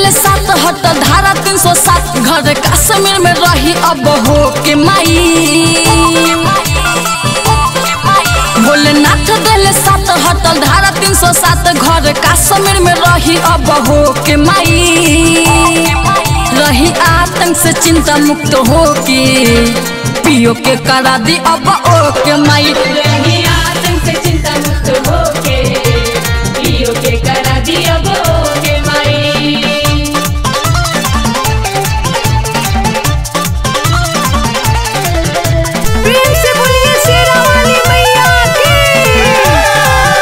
दिल सात हटल धारा तीन सौ सात घर कश्मीर में रही अब हो के माई भोलेनाथ दिल सात हटल धारा तीन सौ सात घर कश्मीर में रही अब हो के माई रही आतंक से चिंता मुक्त हो के पियो के करा दी अब ओ के माई रही आतंक से चिंता मुक्त होके पियो के करा दिया के माई प्रेम से बोलिए शेरा वाली मैया की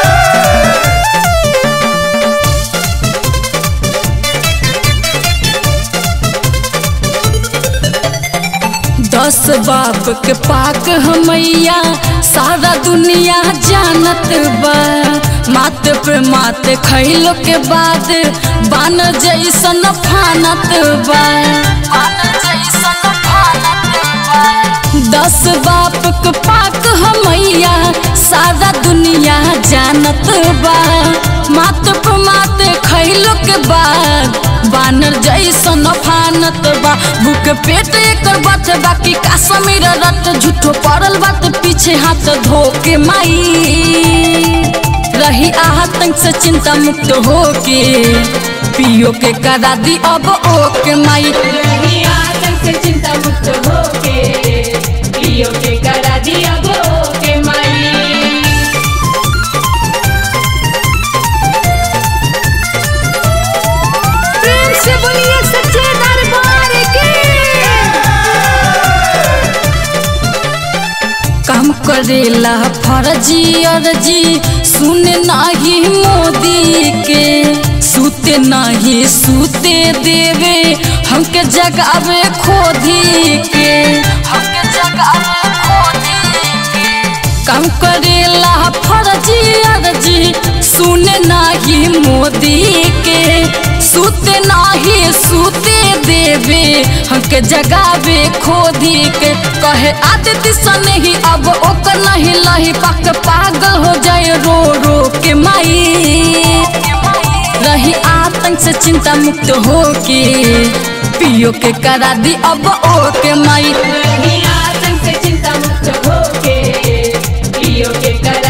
दस बाप के पाक हमैया सारा दुनिया जानत बा मात पे मात खैलो के बाद बान जैसन फानत बा दस बाप के पाक हमैया सारा दुनिया जानत बा मात पे मात खैलो के बाद बानर जैसन फानत बा भूख पेट एकर बात बाकी काश्मीर रत झूठो पड़ल बात पीछे हाथ धो के माई रही आतंक से चिंता मुक्त हो के पियो के करा दी अब ओ के माई रही आतंक से चिंता मुक्त होके पियो के करा दिया के माई प्रेम से बोलिए सच्चे दरबार की काम करेला फर्जी अर्जी सुने नाही मोदी के सूते नाही सूते देवे हमके जगावे खोदी के हमके जगावे खोदी के काम करेला फर्जी अर्जी सुने नाही मोदी के सूते नाही सूते देवे हमके जगावे खोदी के कहे आदित्य सन ही अब ओकर नहीं लही पक पागल हो जाए रो रो के माई रही आतंक से चिंता मुक्त हो के पियो के करा दी अब ओ के माई रही आतंक से चिंता मुक्त होके पियो के करा